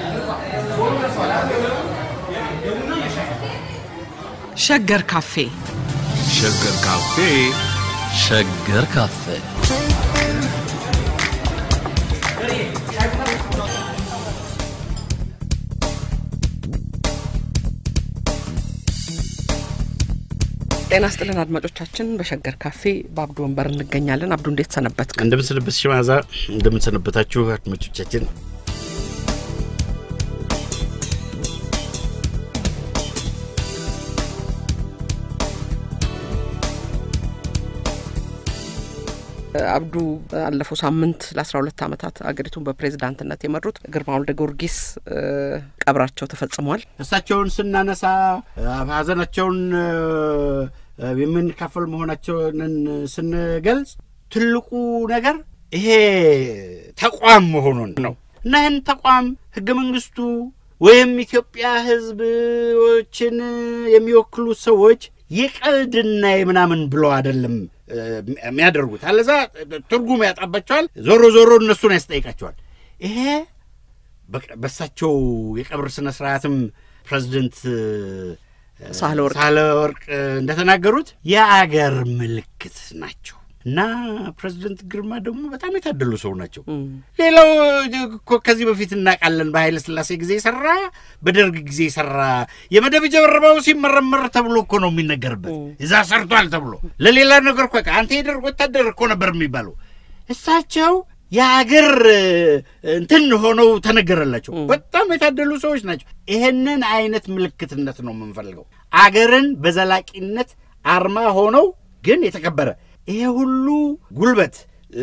ሸገር ካፌ ሸገር ካፌ ሸገር ካፌ ጤና ስጥልን አድማጮቻችን። በሸገር ካፌ በአብዱ ወንበር እንገኛለን። አብዱ እንዴት ሰነበት? እንደምንሰንበት ሽማዛ እንደምንሰነበታችሁ አድማጮቻችን። አብዱ ባለፈው ሳምንት ለአስራ ሁለት ዓመታት አገሪቱን በፕሬዝዳንትነት የመሩት ግርማ ወልደ ጊዮርጊስ ቀብራቸው ተፈጽሟል። እሳቸውን ስናነሳ ሀዘናቸውን የምንካፈል መሆናቸውን ስንገልጽ ትልቁ ነገር ይሄ ተቋም መሆኑን ነው እና ይህን ተቋም ህገ መንግስቱ ወይም ኢትዮጵያ ህዝቦችን የሚወክሉ ሰዎች የቀልድና የምናምን ብለው አይደለም የሚያደርጉት። አለዛ ትርጉም ያጣባቸዋል። ዞሮ ዞሮ እነሱን ያስጠይቃቸዋል። ይሄ በሳቸው የቀብር ስነ ስርዓትም ፕሬዚደንት ሳህለወርቅ ሳህለወርቅ እንደተናገሩት የአገር ምልክት ናቸው እና ፕሬዚደንት ግርማ ደግሞ በጣም የታደሉ ሰው ናቸው። ሌላው እኮ ከዚህ በፊት እናውቃለን። በኃይለ ሥላሴ ጊዜ የሰራ በደርግ ጊዜ የሰራ የመደብ ጀበረባው ሲመረመር ተብሎ እኮ ነው የሚነገርበት። እዛ ሰርቷል ተብሎ ለሌላ ነገር እኮ አንተ የደርግ ወታደር እኮ ነበር የሚባለው። እሳቸው የአገር እንትን ሆነው ተነገረላቸው። በጣም የታደሉ ሰዎች ናቸው። ይህንን አይነት ምልክትነት ነው የምንፈልገው። አገርን በዘላቂነት አርማ ሆነው ግን የተከበረ ይሄ ሁሉ ጉልበት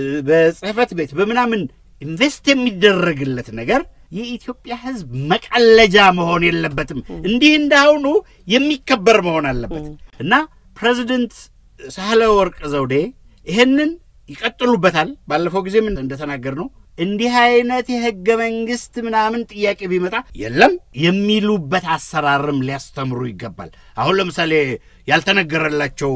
በጽህፈት ቤት በምናምን ኢንቨስት የሚደረግለት ነገር የኢትዮጵያ ሕዝብ መቀለጃ መሆን የለበትም። እንዲህ እንዳሁኑ የሚከበር መሆን አለበት እና ፕሬዚደንት ሳህለ ወርቅ ዘውዴ ይህንን ይቀጥሉበታል። ባለፈው ጊዜም እንደተናገር ነው እንዲህ አይነት የህገ መንግስት ምናምን ጥያቄ ቢመጣ የለም የሚሉበት አሰራርም ሊያስተምሩ ይገባል። አሁን ለምሳሌ ያልተነገረላቸው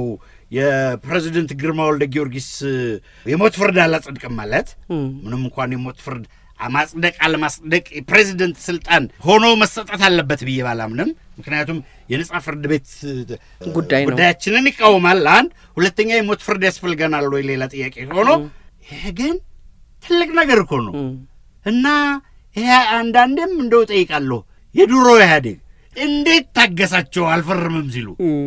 የፕሬዚደንት ግርማ ወልደ ጊዮርጊስ የሞት ፍርድ አላጸድቅም ማለት ምንም እንኳን የሞት ፍርድ ማጽደቅ አለማጽደቅ የፕሬዚደንት ስልጣን ሆኖ መሰጠት አለበት ብዬ ባላምንም፣ ምክንያቱም የነጻ ፍርድ ቤት ጉዳይ ነው። ጉዳያችንን ይቃወማል። አንድ ሁለተኛ የሞት ፍርድ ያስፈልገናል ወይ ሌላ ጥያቄ ሆኖ፣ ይሄ ግን ትልቅ ነገር እኮ ነው እና ይሄ አንዳንዴም እንደው ጠይቃለሁ የድሮ ኢህአዴግ እንዴት ታገሳቸው አልፈርምም ሲሉ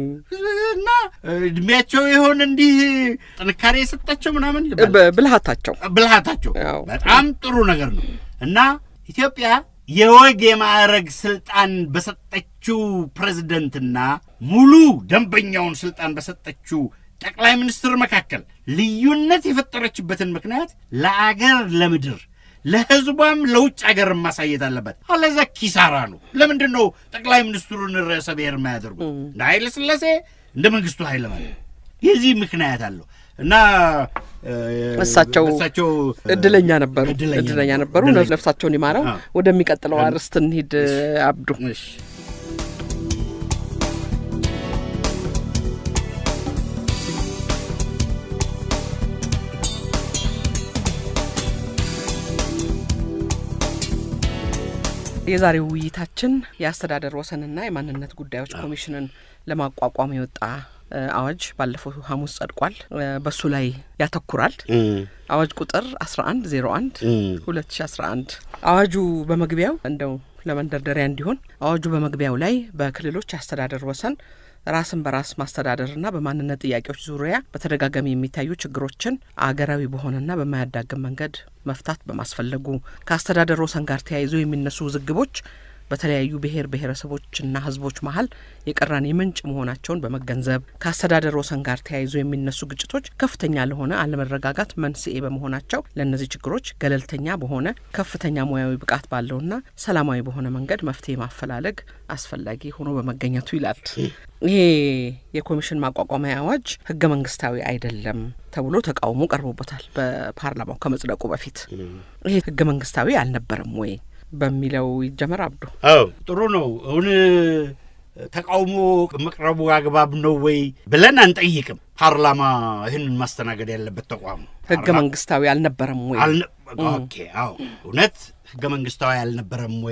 እና እድሜያቸው የሆን እንዲህ ጥንካሬ የሰጣቸው ምናምን ብልሃታቸው ብልሃታቸው ያው። በጣም ጥሩ ነገር ነው እና ኢትዮጵያ የወግ የማዕረግ ስልጣን በሰጠችው ፕሬዝደንትና ሙሉ ደንበኛውን ስልጣን በሰጠችው ጠቅላይ ሚኒስትር መካከል ልዩነት የፈጠረችበትን ምክንያት ለአገር ለምድር ለሕዝቧም ለውጭ ሀገር ማሳየት አለበት። አለዛ ኪሳራ ነው። ለምንድን ነው ጠቅላይ ሚኒስትሩን ርዕሰ ብሔር የማያደርጉት? እንደ ኃይለ ሥላሴ እንደ መንግስቱ ኃይለ ማለት የዚህ ምክንያት አለው እና እሳቸው እሳቸው እድለኛ ነበሩ፣ እድለኛ እድለኛ ነበሩ። ነበሩ። እድለኛ። ነፍሳቸውን ይማረው። አዎ። ወደሚቀጥለው አርዕስት እንሂድ። አብዱ እሺ። የዛሬው ውይይታችን የአስተዳደር ወሰንና የማንነት ጉዳዮች ኮሚሽንን ለማቋቋም የወጣ እ፣ አዋጅ ባለፈው ሐሙስ ጸድቋል። እ፣ በሱ ላይ ያተኩራል። አዋጅ ቁጥር 11 01 2011 አዋጁ በመግቢያው እንደው ለመንደርደሪያ እንዲሆን አዋጁ በመግቢያው ላይ በክልሎች አስተዳደር ወሰን ራስን በራስ ማስተዳደርና በማንነት ጥያቄዎች ዙሪያ በተደጋጋሚ የሚታዩ ችግሮችን አገራዊ በሆነና በማያዳግም መንገድ መፍታት በማስፈለጉ ከአስተዳደር ወሰን ጋር ተያይዞ የሚነሱ ውዝግቦች በተለያዩ ብሔር ብሔረሰቦችና ሕዝቦች መሀል የቀራኔ ምንጭ መሆናቸውን በመገንዘብ ከአስተዳደር ወሰን ጋር ተያይዞ የሚነሱ ግጭቶች ከፍተኛ ለሆነ አለመረጋጋት መንስኤ በመሆናቸው ለእነዚህ ችግሮች ገለልተኛ በሆነ ከፍተኛ ሙያዊ ብቃት ባለውና ሰላማዊ በሆነ መንገድ መፍትሄ ማፈላለግ አስፈላጊ ሆኖ በመገኘቱ ይላል። ይሄ የኮሚሽን ማቋቋሚያ አዋጅ ህገ መንግስታዊ አይደለም ተብሎ ተቃውሞ ቀርቦበታል በፓርላማው ከመጽደቁ በፊት። ይሄ ህገ መንግስታዊ አልነበረም ወይ በሚለው ይጀመር። አብዱ አዎ ጥሩ ነው። አሁን ተቃውሞ መቅረቡ አግባብ ነው ወይ ብለን አንጠይቅም። ፓርላማ ይህንን ማስተናገድ ያለበት ተቋም ነው። ህገ መንግስታዊ አልነበረም ወይ? አልነ- ኦኬ፣ አዎ እውነት ህገ መንግስታዊ አልነበረም ወይ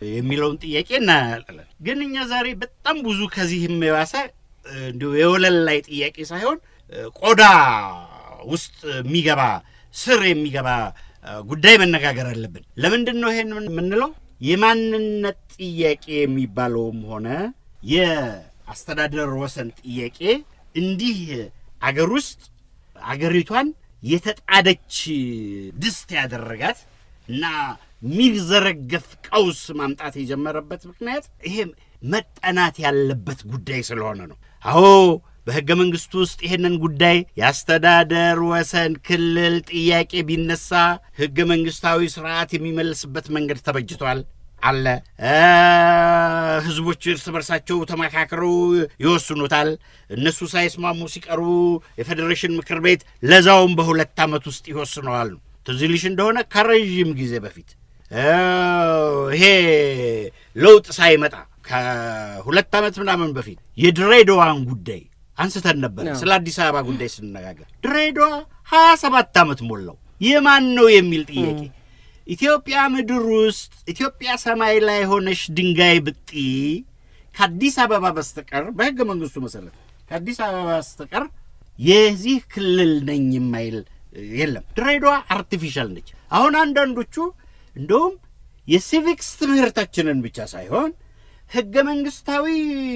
የሚለውን ጥያቄ እናያለን። ግን እኛ ዛሬ በጣም ብዙ ከዚህም የባሰ እንዲሁ የወለል ላይ ጥያቄ ሳይሆን ቆዳ ውስጥ የሚገባ ስር የሚገባ ጉዳይ መነጋገር አለብን። ለምንድን ነው ይሄን የምንለው? የማንነት ጥያቄ የሚባለውም ሆነ የአስተዳደር ወሰን ጥያቄ እንዲህ አገር ውስጥ አገሪቷን የተጣደች ድስት ያደረጋት እና የሚዘረገፍ ቀውስ ማምጣት የጀመረበት ምክንያት ይሄ መጠናት ያለበት ጉዳይ ስለሆነ ነው። አዎ በሕገ መንግሥቱ ውስጥ ይሄንን ጉዳይ የአስተዳደር ወሰን ክልል ጥያቄ ቢነሳ ሕገ መንግሥታዊ ስርዓት የሚመልስበት መንገድ ተበጅቷል አለ። ህዝቦች እርስ በርሳቸው ተመካክረው ይወስኑታል። እነሱ ሳይስማሙ ሲቀሩ የፌዴሬሽን ምክር ቤት ለዛውም በሁለት ዓመት ውስጥ ይወስነዋል ነው። ትዝ ይልሽ እንደሆነ ከረዥም ጊዜ በፊት ይሄ ለውጥ ሳይመጣ ከሁለት ዓመት ምናምን በፊት የድሬዳዋን ጉዳይ አንስተን ነበር። ስለ አዲስ አበባ ጉዳይ ስንነጋገር ድሬዳዋ ሀያ ሰባት ዓመት ሞላው። የማን ነው የሚል ጥያቄ ኢትዮጵያ ምድር ውስጥ ኢትዮጵያ ሰማይ ላይ ሆነሽ ድንጋይ ብጢ ከአዲስ አበባ በስተቀር በሕገ መንግሥቱ መሰረት ከአዲስ አበባ በስተቀር የዚህ ክልል ነኝ የማይል የለም። ድሬዳዋ አርቲፊሻል ነች። አሁን አንዳንዶቹ እንደውም የሲቪክስ ትምህርታችንን ብቻ ሳይሆን ሕገ መንግሥታዊ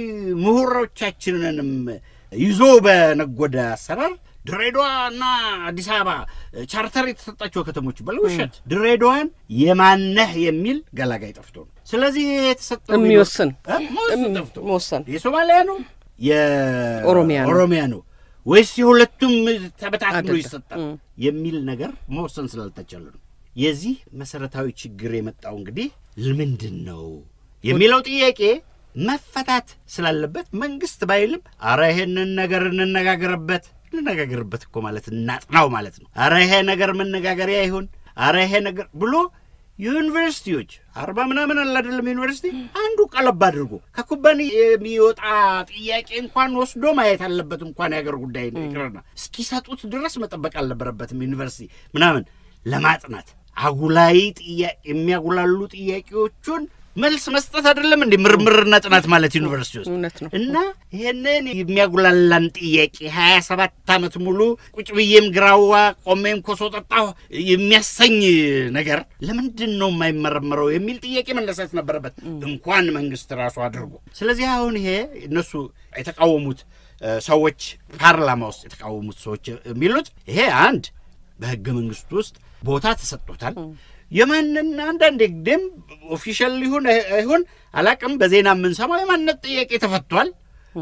ምሁሮቻችንንም ይዞ በነጎደ አሰራር ድሬዳዋ እና አዲስ አበባ ቻርተር የተሰጣቸው ከተሞች በለው ውሸት። ድሬዳዋን የማነህ የሚል ገላጋይ ጠፍቶ ነው። ስለዚህ የተሰጠው የሚወስን መወሰን ጠፍቶ መወሰን የሶማሊያ ነው ኦሮሚያ ነው። የኦሮሚያ ነው ወይስ የሁለቱም ተበታትሎ አይደለም። ይሰጣል የሚል ነገር መወሰን ስላልተቻለ ነው። የዚህ መሰረታዊ ችግር የመጣው እንግዲህ ምንድን ነው የሚለው ጥያቄ መፈታት ስላለበት መንግስት ባይልም አረ ይሄንን ነገር እንነጋገርበት እንነጋገርበት እኮ ማለት እናጥናው ማለት ነው። አረ ይሄ ነገር መነጋገሪያ ይሁን፣ አረ ይሄ ነገር ብሎ ዩኒቨርሲቲዎች አርባ ምናምን አለ አይደለም ዩኒቨርሲቲ አንዱ ቀለብ አድርጎ ከኩባንያ የሚወጣ ጥያቄ እንኳን ወስዶ ማየት አለበት። እንኳን የሀገር ጉዳይ ይቅርና እስኪሰጡት ድረስ መጠበቅ አልነበረበትም ዩኒቨርሲቲ ምናምን ለማጥናት አጉላይ ጥያቄ የሚያጉላሉ ጥያቄዎቹን መልስ መስጠት አይደለም እንዴ ምርምርና ጥናት ማለት ዩኒቨርሲቲ ውስጥ እውነት ነው። እና ይህንን የሚያጉላላን ጥያቄ ሀያ ሰባት ዓመት ሙሉ ቁጭ ብዬም ግራዋ ቆሜም ኮሶ ጠጣሁ የሚያሰኝ ነገር ለምንድን ነው የማይመረመረው የሚል ጥያቄ መነሳት ነበረበት፣ እንኳን መንግስት ራሱ አድርጎ። ስለዚህ አሁን ይሄ እነሱ የተቃወሙት እ፣ ሰዎች ፓርላማ ውስጥ የተቃወሙት ሰዎች የሚሉት ይሄ አንድ በህገ መንግስቱ ውስጥ ቦታ ተሰጥቶታል። የማንን አንዳንድ ግድም ኦፊሻል ሊሆን አይሆን አላቅም፣ በዜና የምንሰማው የማንነት ጥያቄ ተፈቷል፣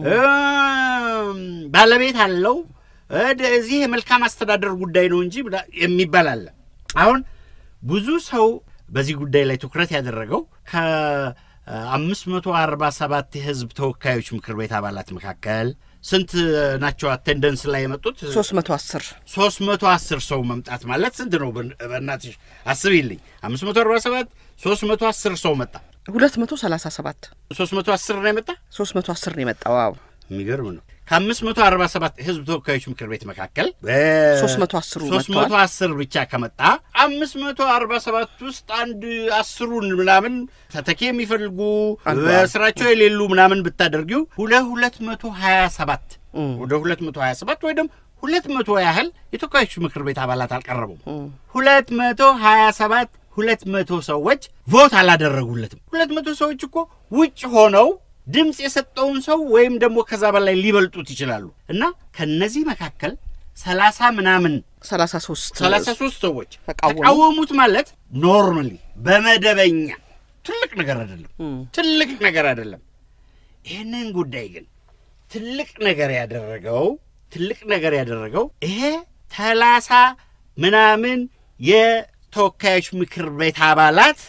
እም፣ ባለቤት አለው፣ እዚህ የመልካም አስተዳደር ጉዳይ ነው እንጂ ብላ- የሚባል አለ። አሁን ብዙ ሰው በዚህ ጉዳይ ላይ ትኩረት ያደረገው ከአምስት መቶ አርባ ሰባት የህዝብ ተወካዮች ምክር ቤት አባላት መካከል ስንት ናቸው አቴንደንስ ላይ የመጡት? ሶስት መቶ አስር ሶስት መቶ አስር ሰው መምጣት ማለት ስንት ነው? በን- በእናትሽ አስቢልኝ። አምስት መቶ አርባ ሰባት ሶስት መቶ አስር ሰው መጣ። ሁለት መቶ ሰላሳ ሰባት ሶስት መቶ አስር ነው የመጣ። ሶስት መቶ አስር ነው የመጣው። አዎ የሚገርም ነው። ከአምስት መቶ አርባ ሰባት የህዝብ ተወካዮች ምክር ቤት መካከል ሶስት መቶ አስሩ ሶስት መቶ አስር ብቻ ከመጣ አምስት መቶ አርባ ሰባት ውስጥ አንድ አስሩን ምናምን ተተኪ የሚፈልጉ አሉ። በስራቸው የሌሉ ምናምን ብታደርጊው ሁለ ሁለት መቶ ሀያ ሰባት ወደ ሁለት መቶ ሀያ ሰባት ወይ ደግሞ ሁለት መቶ ያህል የተወካዮች ምክር ቤት አባላት አልቀረቡም። ሁለት መቶ ሀያ ሰባት ሁለት መቶ ሰዎች ቮት አላደረጉለትም። ሁለት መቶ ሰዎች እኮ ውጭ ሆነው ድምፅ የሰጠውን ሰው ወይም ደግሞ ከዛ በላይ ሊበልጡት ይችላሉ እና ከነዚህ መካከል ሰላሳ ምናምን ሰላሳ ሶስት ሰላሳ ሶስት ሰዎች ተቃወሙ። ተቃወሙት ማለት ኖርማሊ በመደበኛ ትልቅ ነገር አይደለም፣ ትልቅ ነገር አይደለም። ይህንን ጉዳይ ግን ትልቅ ነገር ያደረገው ትልቅ ነገር ያደረገው ይሄ ሰላሳ ምናምን የተወካዮች ምክር ቤት አባላት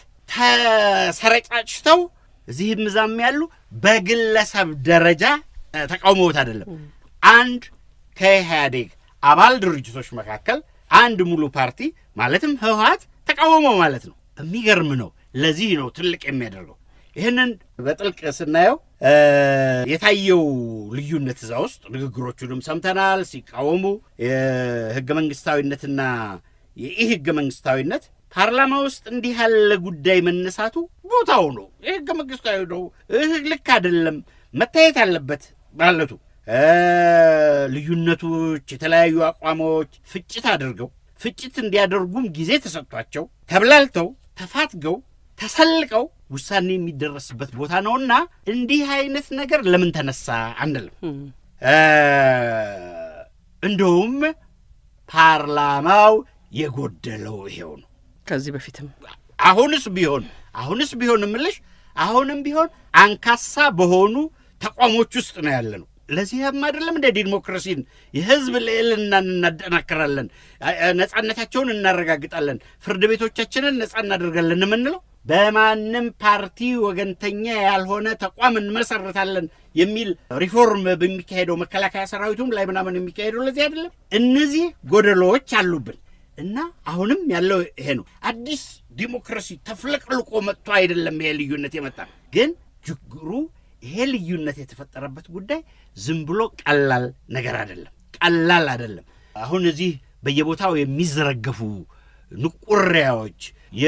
ተሰረጫጭተው እዚህም እዛም ያሉ በግለሰብ ደረጃ እ፣ ተቃውመውት አይደለም። አንድ ከኢህአዴግ አባል ድርጅቶች መካከል አንድ ሙሉ ፓርቲ ማለትም ህወሀት ተቃወመው ማለት ነው። የሚገርም ነው። ለዚህ ነው ትልቅ የሚያደርገው። ይህንን በጥልቅ ስናየው እ፣ የታየው ልዩነት እዛ ውስጥ ንግግሮቹንም ሰምተናል። ሲቃወሙ የህገ መንግስታዊነትና የኢ ህገ መንግስታዊነት ፓርላማ ውስጥ እንዲህ ያለ ጉዳይ መነሳቱ ቦታው ነው። ይህ ህገ መንግስታዊ ነው። ይህ ልክ አይደለም፣ መታየት አለበት ማለቱ እ ልዩነቶች፣ የተለያዩ አቋሞች ፍጭት አድርገው ፍጭት እንዲያደርጉም ጊዜ ተሰጥቷቸው ተብላልተው ተፋትገው ተሰልቀው ውሳኔ የሚደረስበት ቦታ ነውና እንዲህ አይነት ነገር ለምን ተነሳ አንልም። እ እንደውም ፓርላማው የጎደለው ይሄው ነው። ከዚህ በፊትም አሁንስ ቢሆን አሁንስ ቢሆን እምልሽ አሁንም ቢሆን አንካሳ በሆኑ ተቋሞች ውስጥ ነው ያለ ነው። ለዚህም አይደለም እንደ ዲሞክራሲን የህዝብ ልዕልናን እናጠናክራለን፣ ነጻነታቸውን እናረጋግጣለን፣ ፍርድ ቤቶቻችንን ነጻ እናደርጋለን የምንለው በማንም ፓርቲ ወገንተኛ ያልሆነ ተቋም እንመሰርታለን የሚል ሪፎርም በሚካሄደው መከላከያ ሰራዊቱም ላይ ምናምን የሚካሄደው ለዚህ አይደለም። እነዚህ ጎደሎዎች አሉብን እና አሁንም ያለው ይሄ ነው። አዲስ ዲሞክራሲ ተፍለቅልቆ መጥቶ አይደለም ይሄ ልዩነት የመጣ ግን ችግሩ ይሄ ልዩነት የተፈጠረበት ጉዳይ ዝም ብሎ ቀላል ነገር አይደለም፣ ቀላል አይደለም። አሁን እዚህ በየቦታው የሚዘረገፉ ንቁሪያዎች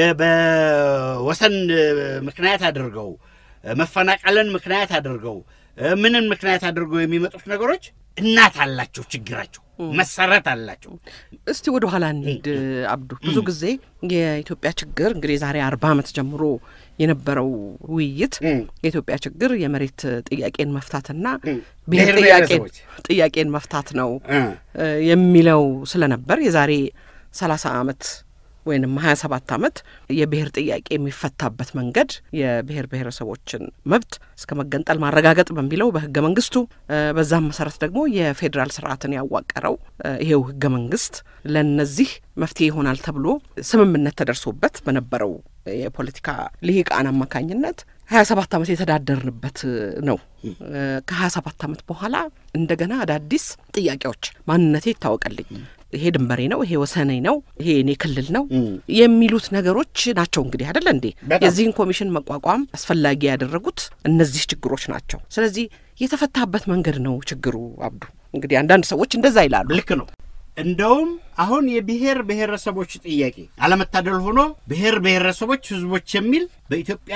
በወሰን ምክንያት አድርገው መፈናቀልን ምክንያት አድርገው ምንን ምክንያት አድርገው የሚመጡት ነገሮች እናት አላቸው፣ ችግራቸው መሰረት አላቸው። እስቲ ወደ ኋላ እንሂድ አብዱ። ብዙ ጊዜ የኢትዮጵያ ችግር እንግዲህ የዛሬ አርባ ዓመት ጀምሮ የነበረው ውይይት የኢትዮጵያ ችግር የመሬት ጥያቄን መፍታትና ብሔር ጥያቄን ጥያቄን መፍታት ነው የሚለው ስለነበር የዛሬ ሰላሳ ዓመት ወይንም ሀያ ሰባት ዓመት የብሔር ጥያቄ የሚፈታበት መንገድ የብሔር ብሔረሰቦችን መብት እስከ መገንጠል ማረጋገጥ በሚለው በህገ መንግስቱ በዛም መሰረት ደግሞ የፌዴራል ስርዓትን ያዋቀረው ይሄው ህገ መንግስት ለነዚህ መፍትሄ ይሆናል ተብሎ ስምምነት ተደርሶበት በነበረው የፖለቲካ ልሂቃን አማካኝነት ሀያ ሰባት ዓመት የተዳደርንበት ነው። ከሀያ ሰባት ዓመት በኋላ እንደገና አዳዲስ ጥያቄዎች ማንነቴ ይታወቀልኝ ይሄ ድንበሬ ነው፣ ይሄ ወሰኔ ነው፣ ይሄ እኔ ክልል ነው የሚሉት ነገሮች ናቸው። እንግዲህ አይደለ እንዴ የዚህን ኮሚሽን መቋቋም አስፈላጊ ያደረጉት እነዚህ ችግሮች ናቸው። ስለዚህ የተፈታበት መንገድ ነው ችግሩ። አብዱ እንግዲህ አንዳንድ ሰዎች እንደዛ ይላሉ። ልክ ነው። እንደውም አሁን የብሔር ብሔረሰቦች ጥያቄ አለመታደል ሆኖ ብሔር ብሔረሰቦች ህዝቦች የሚል በኢትዮጵያ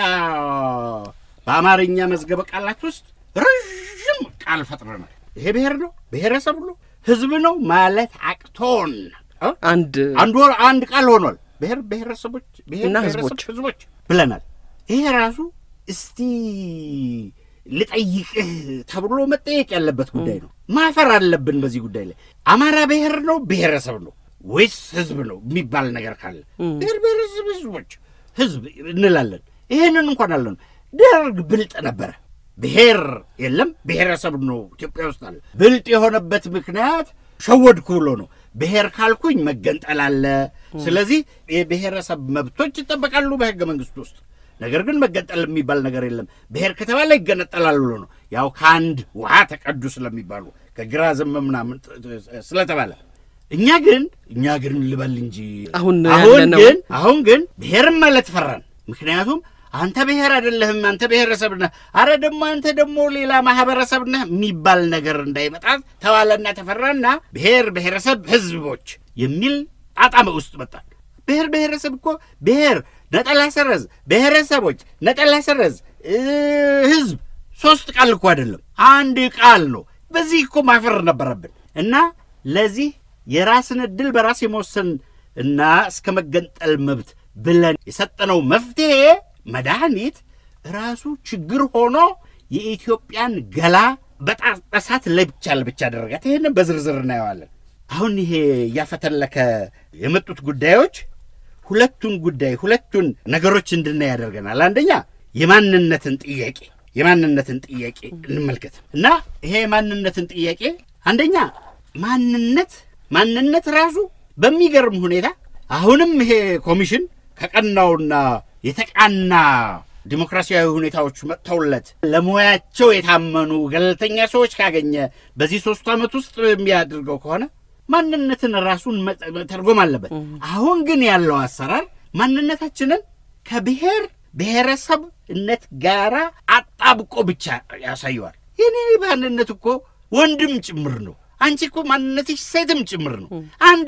በአማርኛ መዝገበ ቃላት ውስጥ ረዥም ቃል ፈጥረናል። ይሄ ብሔር ነው ብሔረሰብ ነው ህዝብ ነው ማለት አቅቶን አንድ አንድ ወር አንድ ቃል ሆኗል። ብሔር ብሔረሰቦች ብሔር እና ብሔረሰብ ህዝቦች ህዝቦች ብለናል። ይሄ ራሱ እስቲ ልጠይቅህ ተብሎ መጠየቅ ያለበት ጉዳይ ነው። ማፈር አለብን በዚህ ጉዳይ ላይ አማራ ብሔር ነው ብሔረሰብ ነው ወይስ ህዝብ ነው የሚባል ነገር ካለ ብሔር ብሔረሰብ ህዝቦች ህዝብ እንላለን። ይሄንን እንኳን አለን። ደርግ ብልጥ ነበረ። ብሔር የለም ብሔረሰብ ነው ኢትዮጵያ ውስጥ አለ። ብልጥ የሆነበት ምክንያት ሸወድኩ ብሎ ነው። ብሔር ካልኩኝ መገንጠል አለ። ስለዚህ የብሔረሰብ መብቶች ይጠበቃሉ በህገ መንግስት ውስጥ። ነገር ግን መገንጠል የሚባል ነገር የለም። ብሔር ከተባለ ይገነጠላል ብሎ ነው። ያው ከአንድ ውሃ ተቀዱ ስለሚባሉ ከግራ ዘመም ምናምን ስለተባለ እኛ ግን እኛ ግን ልበል እንጂ አሁን አሁን ያለነው ግን አሁን ግን ብሔርም ማለት ፈራን። ምክንያቱም አንተ ብሔር አይደለህም፣ አንተ ብሔረሰብ ነህ፣ አረ ደግሞ አንተ ደግሞ ሌላ ማህበረሰብ ነህ የሚባል ነገር እንዳይመጣ ተባለና ተፈራና ብሔር ብሔረሰብ ህዝቦች የሚል ጣጣመ ውስጥ መጣል። ብሔር ብሔረሰብ እኮ ብሔር ነጠላ ሰረዝ፣ ብሔረሰቦች ነጠላ ሰረዝ፣ እ ህዝብ ሶስት ቃል እኮ አይደለም አንድ ቃል ነው። በዚህ እኮ ማፈር ነበረብን እና ለዚህ የራስን እድል በራስ የመወሰን እና እስከ መገንጠል መብት ብለን የሰጠነው መፍትሄ መድኃኒት ራሱ ችግር ሆኖ የኢትዮጵያን ገላ በጣጠሳት ለብቻ ለብቻ አደረጋት። ይህንም በዝርዝር እናየዋለን። አሁን ይሄ እያፈተለከ የመጡት ጉዳዮች ሁለቱን ጉዳይ ሁለቱን ነገሮች እንድናይ ያደርገናል። አንደኛ የማንነትን ጥያቄ የማንነትን ጥያቄ እንመልከት እና ይሄ የማንነትን ጥያቄ አንደኛ ማንነት ማንነት ራሱ በሚገርም ሁኔታ አሁንም ይሄ ኮሚሽን ከቀናውና የተቃና ዲሞክራሲያዊ ሁኔታዎች መጥተውለት ለሙያቸው የታመኑ ገለልተኛ ሰዎች ካገኘ በዚህ ሶስቱ ዓመት ውስጥ የሚያደርገው ከሆነ ማንነትን ራሱን መጠ- መተርጎም አለበት። አሁን ግን ያለው አሰራር ማንነታችንን ከብሔር ብሔረሰብነት ጋራ አጣብቆ ብቻ ያሳየዋል። የኔ ማንነት እኮ ወንድም ጭምር ነው። አንቺ እኮ ማንነትሽ ሴትም ጭምር ነው። አንድ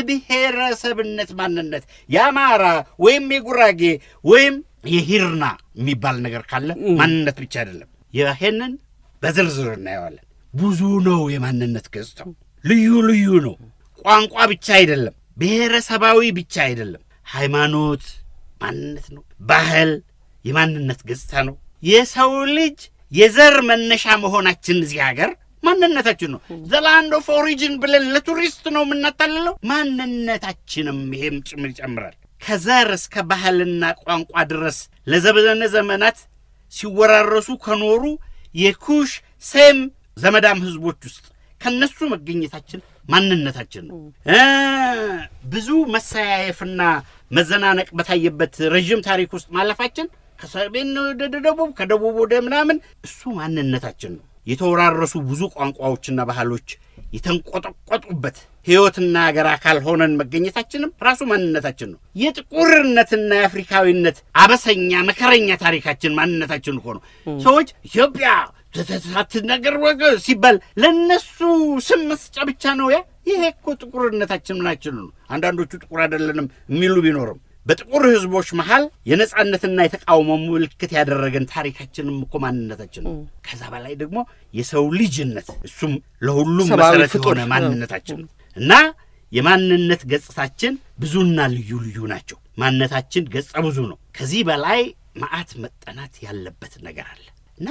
የብሔረሰብነት ማንነት የአማራ ወይም የጉራጌ ወይም የሂርና የሚባል ነገር ካለ ማንነት ብቻ አይደለም። ይሄንን በዝርዝር እናየዋለን። ብዙ ነው የማንነት ገጽታው፣ ልዩ ልዩ ነው። ቋንቋ ብቻ አይደለም፣ ብሔረሰባዊ ብቻ አይደለም። ሃይማኖት ማንነት ነው። ባህል የማንነት ገጽታ ነው። የሰው ልጅ የዘር መነሻ መሆናችን እዚህ ሀገር ማንነታችን ነው። ዘላንድ ኦፍ ኦሪጂን ብለን ለቱሪስት ነው የምናታልለው። ማንነታችንም ይሄም ጭምር ይጨምራል። ከዘር እስከ ባህልና ቋንቋ ድረስ ለዘመነ ዘመናት ሲወራረሱ ከኖሩ የኩሽ ሴም ዘመዳም ህዝቦች ውስጥ ከነሱ መገኘታችን ማንነታችን ነው። እ ብዙ መሰያየፍና መዘናነቅ በታየበት ረዥም ታሪክ ውስጥ ማለፋችን ከሰሜን ወደ ደቡብ ከደቡብ ወደ ምናምን እሱ ማንነታችን ነው። የተወራረሱ ብዙ ቋንቋዎችና ባህሎች የተንቆጠቆጡበት ሕይወትና ሀገር አካል ሆነን መገኘታችንም ራሱ ማንነታችን ነው። የጥቁርነትና የአፍሪካዊነት አበሰኛ መከረኛ ታሪካችን ማንነታችን እኮ ነው። ሰዎች ኢትዮጵያ ሳትነገር ወገ ሲባል ለእነሱ ስም መስጫ ብቻ ነው። ያ ይሄ እኮ ጥቁርነታችን ምናችን ነው። አንዳንዶቹ ጥቁር አይደለንም የሚሉ ቢኖርም በጥቁር ህዝቦች መሀል የነጻነትና የተቃውሞ ምልክት ያደረገን ታሪካችንም እኮ ማንነታችን ነው። ከዛ በላይ ደግሞ የሰው ልጅነት እሱም ለሁሉም ሰብአዊ መሰረት ፍጡር የሆነ ማንነታችን ነው እና የማንነት ገጽታችን ብዙና ልዩ ልዩ ናቸው። ማንነታችን ገጸ ብዙ ነው። ከዚህ በላይ መዓት መጠናት ያለበት ነገር አለ እና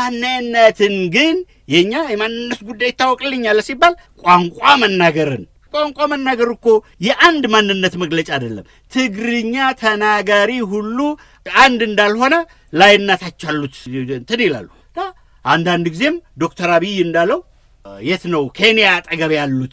ማንነትን ግን የእኛ የማንነት ጉዳይ ይታወቅልኛል ሲባል ቋንቋ መናገርን ቋንቋ መናገር እኮ የአንድ ማንነት መግለጫ አይደለም። ትግርኛ ተናጋሪ ሁሉ አንድ እንዳልሆነ ላይና ታች ያሉት እንትን ይላሉ። እና አንዳንድ ጊዜም ዶክተር አብይ እንዳለው የት ነው ኬንያ አጠገብ ያሉት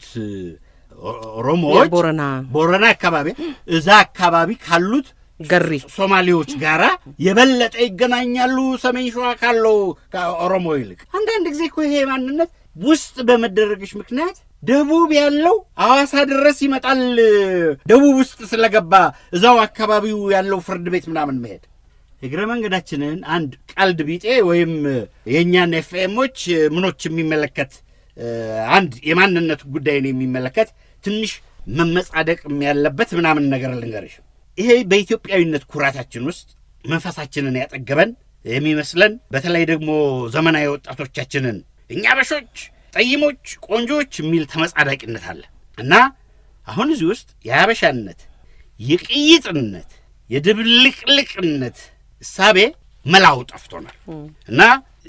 ኦሮሞዎች የቦረና ቦረና አካባቢ እዛ አካባቢ ካሉት ገሪ ሶማሌዎች ጋራ የበለጠ ይገናኛሉ። ሰሜን ሸዋ ካለው ከኦሮሞ ይልቅ አንዳንድ ጊዜ እኮ ይሄ ማንነት ውስጥ በመደረግሽ ምክንያት ደቡብ ያለው አዋሳ ድረስ ይመጣል። ደቡብ ውስጥ ስለገባ እዛው አካባቢው ያለው ፍርድ ቤት ምናምን መሄድ እግረ መንገዳችንን አንድ ቀልድ ቢጤ ወይም የእኛን ኤፍኤሞች ምኖች የሚመለከት አንድ የማንነት ጉዳይን የሚመለከት ትንሽ መመጻደቅ ያለበት ምናምን ነገር ልንገርሽ። ይሄ በኢትዮጵያዊነት ኩራታችን ውስጥ መንፈሳችንን ያጠገበን የሚመስለን በተለይ ደግሞ ዘመናዊ ወጣቶቻችንን እኛ በሾች ጠይሞች፣ ቆንጆች የሚል ተመጻዳቂነት አለ እና አሁን እዚህ ውስጥ የሀበሻነት፣ የቅይጥነት፣ የድብልቅልቅነት እሳቤ መላው ጠፍቶናል እና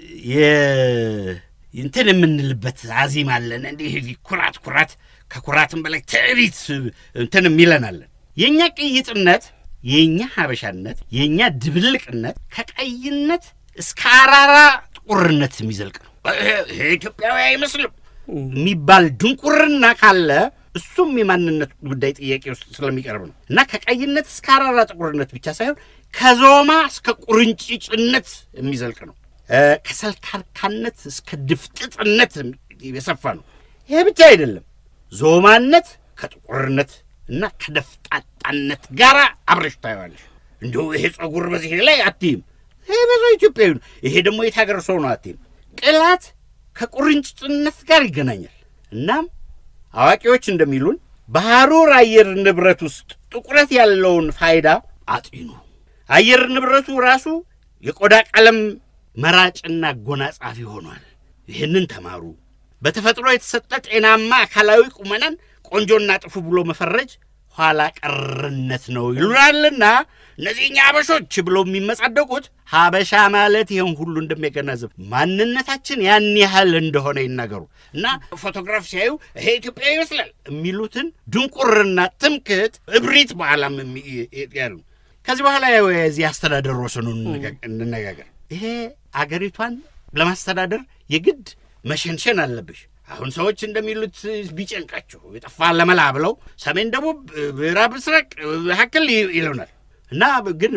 እንትን የምንልበት አዚም አለን። እንዲህ ኩራት ኩራት ከኩራትም በላይ ትዕቢት እንትን የሚለናለን። የእኛ ቅይጥነት፣ የእኛ ሀበሻነት፣ የእኛ ድብልቅነት ከቀይነት እስከ አራራ ጥቁርነት የሚዘልቅ ነው። ይሄ ኢትዮጵያዊ አይመስልም የሚባል ድንቁርና ካለ እሱም የማንነት ጉዳይ ጥያቄ ውስጥ ስለሚቀርብ ነው እና ከቀይነት እስከ አራራ ጥቁርነት ብቻ ሳይሆን ከዞማ እስከ ቁርንጭጭነት የሚዘልቅ ነው። ከሰልካካነት እስከ ድፍጥጥነት የሰፋ ነው። ይሄ ብቻ አይደለም። ዞማነት ከጥቁርነት እና ከደፍጣጣነት ጋር አብረሽ ታየዋለሽ። እንዲሁ ይሄ ጸጉር በዚህ ላይ አትይም። ይሄ በዞ ኢትዮጵያዊ ነው። ይሄ ደግሞ የት ሀገር ሰው ነው አትይም። ቅላት ከቁርንጭጭነት ጋር ይገናኛል። እናም አዋቂዎች እንደሚሉን በሐሩር አየር ንብረት ውስጥ ጥቁረት ያለውን ፋይዳ አጢኑ። አየር ንብረቱ ራሱ የቆዳ ቀለም መራጭና አጎናጻፊ ሆኗል። ይህንን ተማሩ። በተፈጥሮ የተሰጠ ጤናማ አካላዊ ቁመናን ቆንጆና ጥፉ ብሎ መፈረጅ ኋላ ቀርነት ነው ይሉናልና እነዚህኛ ሀበሾች ብለው የሚመጻደቁት ሀበሻ ማለት ይህን ሁሉ እንደሚያገናዝብ ማንነታችን ያን ያህል እንደሆነ ይናገሩ እና ፎቶግራፍ ሲያዩ ይሄ ኢትዮጵያ ይመስላል የሚሉትን ድንቁርና፣ ትምክህት፣ እብሪት በኋላም ያሉ ከዚህ በኋላ የዚህ አስተዳደር ወሰኑን እንነጋገር። ይሄ አገሪቷን ለማስተዳደር የግድ መሸንሸን አለብሽ። አሁን ሰዎች እንደሚሉት ቢጨንቃችሁ የጠፋ ለመላ ብለው ሰሜን፣ ደቡብ፣ ምዕራብ፣ ምስራቅ፣ መካከል ይሉናል እና ግን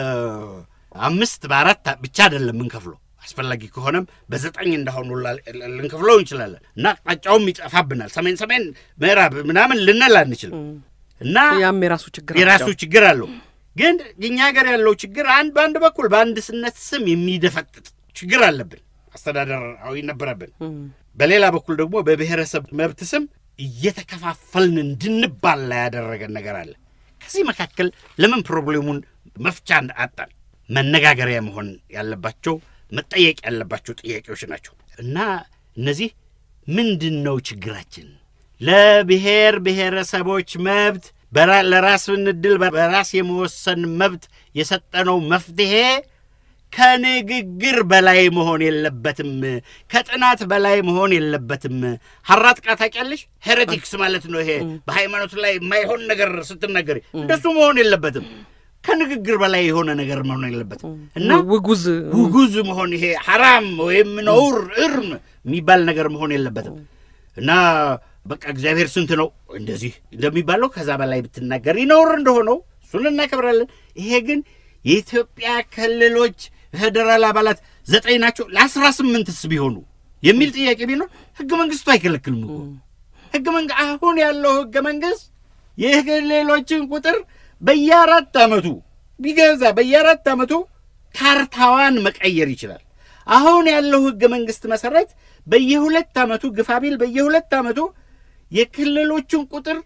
በአምስት በአራት ብቻ አይደለም የምንከፍለው አስፈላጊ ከሆነም በዘጠኝ እንዳሆኑ ልንከፍለው እንችላለን እና አቅጣጫውም ይጠፋብናል። ሰሜን ሰሜን፣ ምዕራብ ምናምን ልንል አንችልም እና ያም የራሱ ችግር የራሱ አለው። ችግር አለው። ግን እኛ ሀገር ያለው ችግር አንድ በአንድ በኩል በአንድነት ስም የሚደፈጥጥ ችግር አለብን። አስተዳደራዊ ነበረብን። በሌላ በኩል ደግሞ በብሔረሰብ መብት ስም እየተከፋፈልን እንድንባላ ያደረገን ነገር አለ። ከዚህ መካከል ለምን ፕሮብሌሙን መፍቻ አጣን? መነጋገሪያ መሆን ያለባቸው መጠየቅ ያለባቸው ጥያቄዎች ናቸው እና እነዚህ ምንድን ነው ችግራችን? ለብሔር ብሔረሰቦች መብት ለራስን ዕድል በራስ የመወሰን መብት የሰጠነው መፍትሄ ከንግግር በላይ መሆን የለበትም። ከጥናት በላይ መሆን የለበትም። ሀራት ቃ ታውቂያለሽ? ሄሬቲክስ ማለት ነው። ይሄ በሃይማኖት ላይ የማይሆን ነገር ስትናገሪ እንደሱ መሆን የለበትም። ከንግግር በላይ የሆነ ነገር መሆን የለበትም እና ውጉዝ ውጉዝ መሆን ይሄ ሐራም ወይም ነውር እርም የሚባል ነገር መሆን የለበትም እና በቃ እግዚአብሔር ስንት ነው እንደዚህ እንደሚባለው ከዛ በላይ ብትናገር ነውር እንደሆነው እሱን እናከብራለን። ይሄ ግን የኢትዮጵያ ክልሎች ፌዴራል አባላት ዘጠኝ ናቸው ለአስራ ስምንትስ ቢሆኑ የሚል ጥያቄ ቢኖር ህገ መንግስቱ አይከለክልም እኮ ህገ መንግ አሁን ያለው ህገ መንግስት የክልሎችን ቁጥር በየአራት ዓመቱ ቢገዛ በየአራት ዓመቱ ካርታዋን መቀየር ይችላል። አሁን ያለው ህገ መንግስት መሰረት በየሁለት ዓመቱ ግፋቢል በየሁለት ዓመቱ የክልሎችን ቁጥር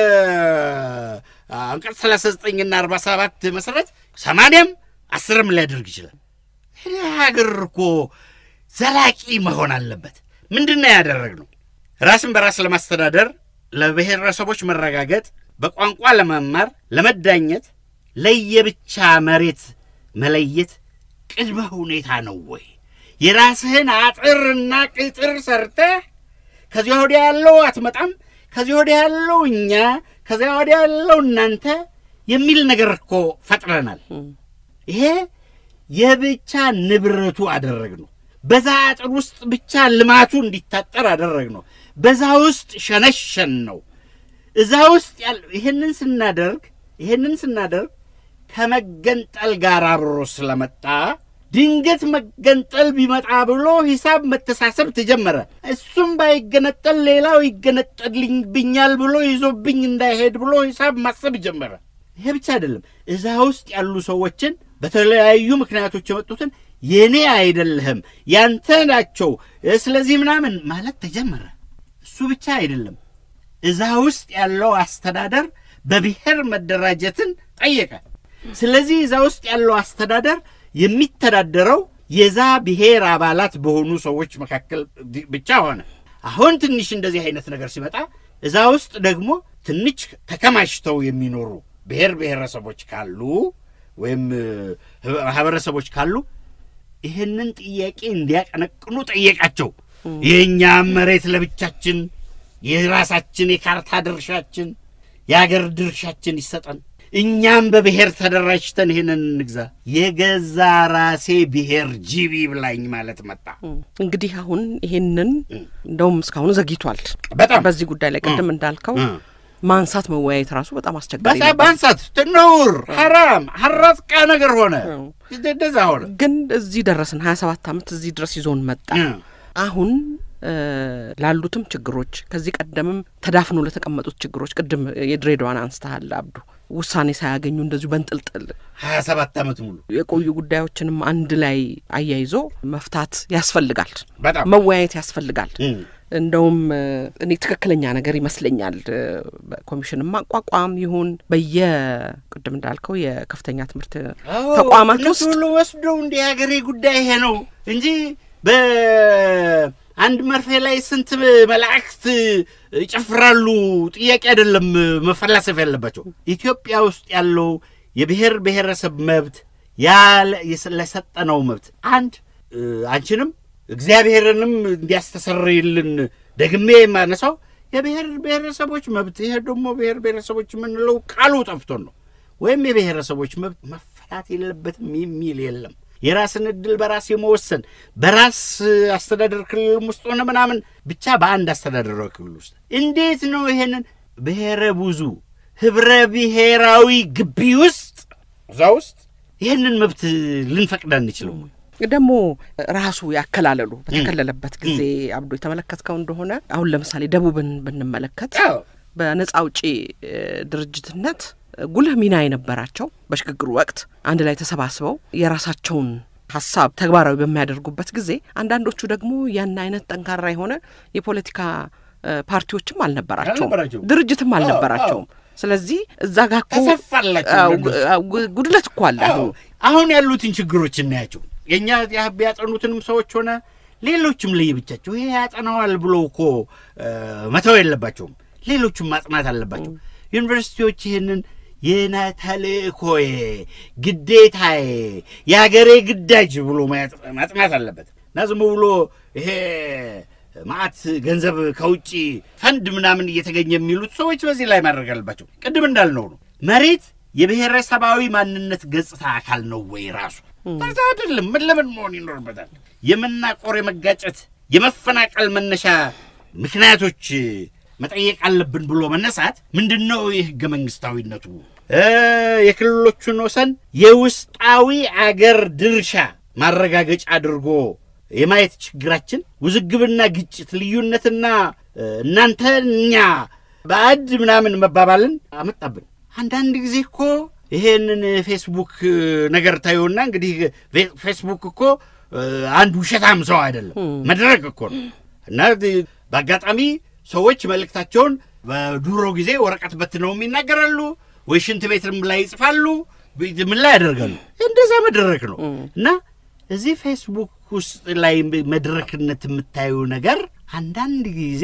በአንቀጽ 39ና 47 መሰረት ሰማንያም አስርም ሊያደርግ ይችላል። ይህ ሀገር እኮ ዘላቂ መሆን አለበት። ምንድን ነው ያደረግነው? ራስን በራስ ለማስተዳደር ለብሔረሰቦች መረጋገጥ፣ በቋንቋ ለመማር፣ ለመዳኘት ለየብቻ መሬት መለየት ቅድመ ሁኔታ ነው ወይ? የራስህን አጥርና ቅጥር ሰርተህ ከዚያ ወዲያ ያለው አትመጣም፣ ከዚያ ወዲያ ያለው እኛ፣ ከዚያ ወዲያ ያለው እናንተ የሚል ነገር እኮ ፈጥረናል። ይሄ የብቻ ንብረቱ አደረግ ነው። በዛ አጥር ውስጥ ብቻ ልማቱ እንዲታጠር አደረግ ነው። በዛ ውስጥ ሸነሸን ነው። እዛ ውስጥ ያለ ይህንን ስናደርግ ይህንን ስናደርግ ከመገንጠል ጋር አብሮ ስለመጣ ድንገት መገንጠል ቢመጣ ብሎ ሂሳብ መተሳሰብ ተጀመረ። እሱም ባይገነጠል ሌላው ይገነጠልብኛል ብሎ ይዞብኝ እንዳይሄድ ብሎ ሂሳብ ማሰብ ጀመረ። ይሄ ብቻ አይደለም። እዛ ውስጥ ያሉ ሰዎችን በተለያዩ ምክንያቶች የመጡትን የኔ አይደለህም ያንተ ናቸው፣ ስለዚህ ምናምን ማለት ተጀመረ። እሱ ብቻ አይደለም። እዛ ውስጥ ያለው አስተዳደር በብሔር መደራጀትን ጠየቀ። ስለዚህ እዛ ውስጥ ያለው አስተዳደር የሚተዳደረው የዛ ብሔር አባላት በሆኑ ሰዎች መካከል ብቻ ሆነ። አሁን ትንሽ እንደዚህ አይነት ነገር ሲመጣ እዛ ውስጥ ደግሞ ትንሽ ተከማችተው የሚኖሩ ብሔር ብሔረሰቦች ካሉ ወይም ማህበረሰቦች ካሉ ይህንን ጥያቄ እንዲያቀነቅኑ ጠየቃቸው። የእኛም መሬት ለብቻችን፣ የራሳችን የካርታ ድርሻችን፣ የአገር ድርሻችን ይሰጠን፣ እኛም በብሔር ተደራጅተን ይህንን እንግዛ። የገዛ ራሴ ብሔር ጂቢ ብላኝ ማለት መጣ። እንግዲህ አሁን ይሄንን እንደውም እስካሁን ዘግይቷል። በጣም በዚህ ጉዳይ ላይ ቅድም እንዳልከው ማንሳት መወያየት ራሱ በጣም አስቸጋሪ በጣም ነበር። ማንሳት ነውር፣ ሐራም ሐራጥቃ ነገር ሆነ። እንደዛ ሆነ። ግን እዚህ ደረስን። ሀያ ሰባት ዓመት እዚህ ድረስ ይዞን መጣ። እ። አሁን እ ላሉትም ችግሮች ከዚህ ቀደምም ተዳፍኖ ለተቀመጡት ችግሮች ቅድም የድሬዳዋን አንስተሃል አብዱ፣ ውሳኔ ሳያገኙ እንደዚሁ በንጥልጥል ሀያ ሰባት ዓመት ሙሉ የቆዩ ጉዳዮችንም አንድ ላይ አያይዞ መፍታት ያስፈልጋል፣ በጣም መወያየት ያስፈልጋል። እ። እንደውም እ እኔ ትክክለኛ ነገር ይመስለኛል እ በኮሚሽን ማቋቋም ይሁን በየ ቅድም እንዳልከው የከፍተኛ ትምህርት አዎ፣ ተቋማት እነሱ ውስጥ ሁሉ ወስደው እንደ ሀገሬ ጉዳይ ይሄ ነው እንጂ በአንድ መርፌ ላይ ስንት መላእክት ይጨፍራሉ ጥያቄ አይደለም መፈላሰፍ ያለባቸው። ኢትዮጵያ ውስጥ ያለው የብሔር ብሔረሰብ መብት ያለ ለሰጠነው መብት አንድ እ፣ አንቺንም እግዚአብሔርንም እንዲያስተሰርይልን ደግሜ የማነሳው የብሔር ብሔረሰቦች መብት። ይሄ ደግሞ ብሔር ብሔረሰቦች የምንለው ቃሉ ጠፍቶን ነው። ወይም የብሔረሰቦች መብት መፈታት የለበትም የሚል የለም። የራስን እድል በራስ የመወሰን በራስ አስተዳደር ክልልም ውስጥ ሆነ ምናምን ብቻ በአንድ አስተዳደራዊ ክልል ውስጥ እንዴት ነው ይሄንን ብሔረ ብዙ ህብረ ብሔራዊ ግቢ ውስጥ እዛ ውስጥ ይህንን መብት ልንፈቅድ አንችለው? ደግሞ ራሱ ያከላለሉ በተከለለበት ጊዜ አብዶ የተመለከትከው እንደሆነ አሁን ለምሳሌ ደቡብን ብንመለከት አዎ። በነጻ አውጪ እ ድርጅትነት ጉልህ ሚና የነበራቸው በሽግግሩ ወቅት አንድ ላይ ተሰባስበው የራሳቸውን ሀሳብ ተግባራዊ በሚያደርጉበት ጊዜ አንዳንዶቹ ደግሞ ያን አይነት ጠንካራ የሆነ የፖለቲካ እ፣ ፓርቲዎችም አልነበራቸውም፣ አልነበራቸውም። ድርጅትም አዎ፣ አልነበራቸውም። ስለዚህ እዛ ጋር እኮ ተሰፋላቸው አዎ፣ ለእነሱ። አዎ፣ ጉ- ጉድለት እኮ አለ። አዎ አሁን ያሉትን ችግሮች እናያቸው። የእኛ ያህብ ያጠኑትንም ሰዎች ሆነ ሌሎችም ለየብቻቸው ይሄ ያጠናዋል ብሎ እኮ እ፣ መተው የለባቸውም። ሌሎችም ማጥናት አለባቸው። ዩኒቨርሲቲዎች ይህንን የና ተልእኮዬ፣ ግዴታዬ፣ የሀገሬ ግዳጅ ብሎ ማያጥ- ማጥናት አለበት እና ዝም ብሎ ይሄ ማአት ገንዘብ ከውጭ ፈንድ ምናምን እየተገኘ የሚሉት ሰዎች በዚህ ላይ ማድረግ አለባቸው። ቅድም እንዳልነው ነው መሬት የብሔረሰባዊ ማንነት ገጽታ አካል ነው ወይ ራሱ ታዛ አይደለም። ምን ለምን መሆን ይኖርበታል? የመናቆር፣ የመጋጨት፣ የመፈናቀል መነሻ ምክንያቶች መጠየቅ አለብን ብሎ መነሳት ምንድን ነው የህገ መንግስታዊነቱ እ የክልሎቹን ወሰን የውስጣዊ አገር ድርሻ ማረጋገጫ አድርጎ የማየት ችግራችን ውዝግብና ግጭት፣ ልዩነትና እ፣ እናንተ እኛ ባዕድ ምናምን መባባልን አመጣብን። አንዳንድ ጊዜ እኮ ይሄንን ፌስቡክ ነገር ታዩና እንግዲህ ፌ- ፌስቡክ እኮ እ፣ አንድ ውሸታም ሰው አይደለም መድረክ እኮ ነው እና ድ- በአጋጣሚ ሰዎች መልእክታቸውን በድሮ ጊዜ ወረቀት በትነው ይናገራሉ ወይ ሽንት ቤትም ላይ ይጽፋሉ ብ- ምን ላይ ያደርጋሉ እንደዛ መድረክ ነው እና እዚህ ፌስቡክ ውስጥ ላይ መድረክነት የምታዩ ነገር አንዳንድ ጊዜ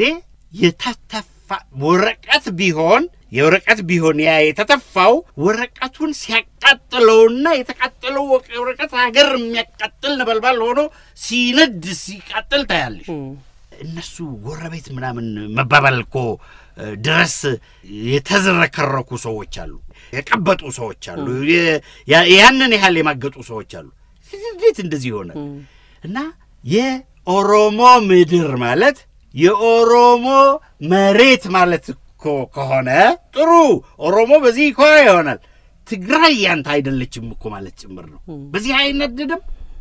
የተተፋ ወረቀት ቢሆን የወረቀት ቢሆን ያ የተተፋው ወረቀቱን ሲያቃጥለውና የተቃጠለው ወቅ- ወረቀት ሀገር የሚያቃጥል ነበልባል ሆኖ ሲነድ ሲቃጥል ታያለሽ። እነሱ ጎረቤት ምናምን መባባል እኮ እ፣ ድረስ የተዝረከረኩ ሰዎች አሉ፣ የቀበጡ ሰዎች አሉ፣ የ- ያ- ያንን ያህል የማገጡ ሰዎች አሉ። እንዴት እንደዚህ ሆነ? እና የኦሮሞ ምድር ማለት የኦሮሞ መሬት ማለት እኮ ከሆነ ጥሩ ኦሮሞ በዚህ እኮ ይሆናል። ትግራይ ያንተ አይደለችም እኮ ማለት ጭምር ነው። በዚህ አይነድድም።